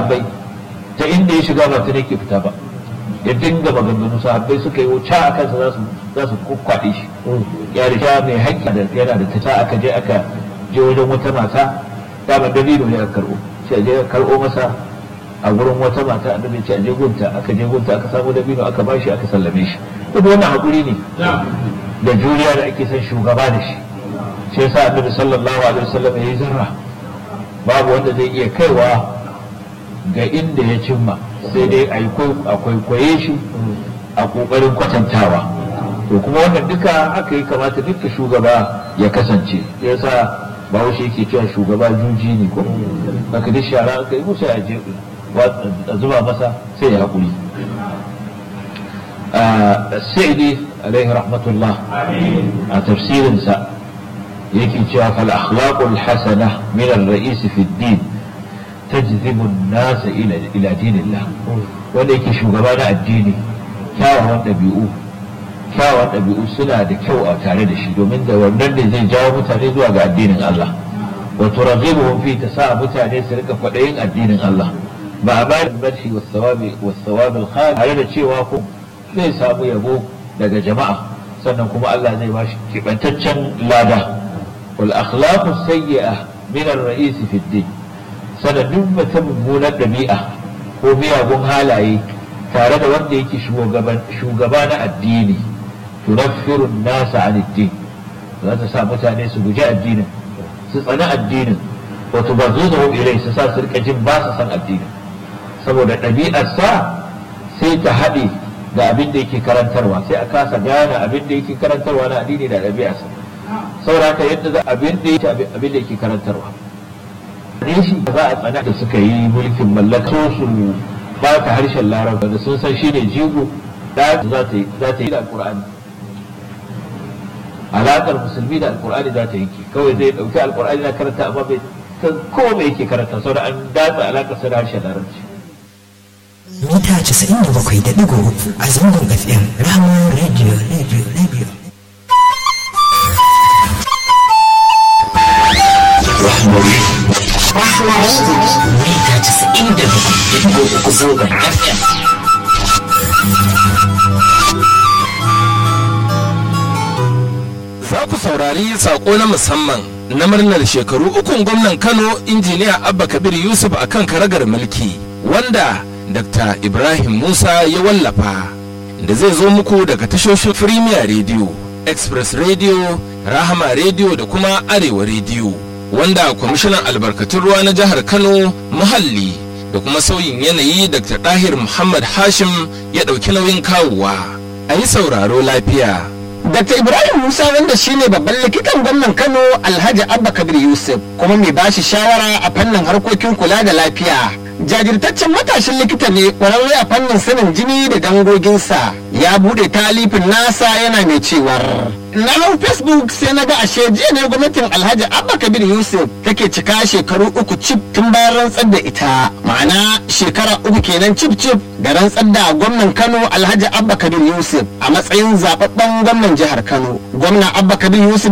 sahabbai ta inda ya shiga ba ta ne ke fita ba ya dinga maganganu sahabbai suka yi wuce a kansa za su za su kukwaɗe shi ya risha mai haƙƙi da yana da ta aka je aka je wajen wata mata daman dalilo ne aka karɓo sai je karɓo masa a gurin wata mata annabi ce a je gunta aka je gunta aka samu dabino aka bashi aka sallame shi duk wannan hakuri ne da juriya da ake son shugaba da shi shi yasa annabi sallallahu alaihi wasallam yayi zarra babu wanda zai iya kaiwa ga inda ya cimma sai dai a kwaikwaye shi a kokarin kwatantawa to kuma wannan duka haka yi kamata duka shugaba ya kasance yasa bahaushe yake cewa shugaba juji ne ko haka duk shara aka yi musa ya je a zuba masa sai ya haƙuri sa'idi alaihi rahmatullah a tafsirinsa yake cewa fal akhlaqul hasana min ar-ra'is fi ad-din tajzibu an-nas ila ila dinillah wanda yake shugaba na addini kyawawan ɗabi'u kyawawan ɗabi'u suna da kyau a tare da shi domin da wannan ne zai jawo mutane zuwa ga addinin Allah wa turaghibuhum fi ta sa mutane su rika kwaɗayin addinin Allah ba a bayan barci wa sawabi wa sawabi al tare da cewa ko zai samu yabo daga jama'a sannan kuma Allah zai ba shi kibantaccen lada wal akhlaqu sayyi'a min ar-ra'is fi ad-din sanadin mutum mummunar ɗabi'a ko miyagun halaye tare da wanda yake shugaba na addini tunaffiru nasa an addini za ta sa mutane su guji addinin su tsani addinin wato ba zo da ilai su sa su rika jin ba su san addinin saboda ɗabi'arsa sai ta haɗe da abin da yake karantarwa sai a kasa gane abin da yake karantarwa na addini da ɗabi'arsa saboda haka yadda za abin da yake abin da yake karantarwa ne shi za a tsana da suka yi mulkin mallaka su ba ta harshen larabci da sun san shi ne jigo da za ta yi da alkur'ani alaƙar musulmi da alkur'ani za ta yanke kawai zai ɗauki alkur'ani na karanta amma bai san ko mai yake karanta sau da an datsa alaƙar sa da harshen larabci mita 97.3 a zangon fm rahama radio radio radio Rahmari. mita 97.3 zangon fm Za ku saurari sako na musamman na murnar shekaru ukun gwamnan Kano injiniya Abba Kabir Yusuf a kan karagar mulki wanda Dr. Ibrahim Musa ya wallafa da zai zo muku daga tashoshin Premier Radio, Express Radio, Rahama Radio da kuma Arewa Radio wanda kwamishinan albarkatun ruwa na jihar Kano muhalli da kuma sauyin yanayi Dr. Dahir Muhammad Hashim ya ɗauki nauyin kawowa. A yi sauraro lafiya. Dr. Ibrahim Musa wanda shine babban likitan gwamnan Kano Alhaji Abba Kabir Yusuf kuma mai bashi shawara a fannin harkokin kula da lafiya. Jajirtaccen matashin likita ne kwararre a fannin sanin jini da dangoginsa ya bude talifin nasa yana mai cewar. Na hau Facebook sai na ga ashe jiya ne gwamnatin Alhaji Abba Kabir Yusuf take cika shekaru uku cif tun bayan rantsar da ita. Ma'ana shekara uku kenan cif cif da rantsar da gwamnan Kano Alhaji Abba Kabir Yusuf a matsayin zababben gwamnan jihar Kano. Gwamna Abba Kabir Yusuf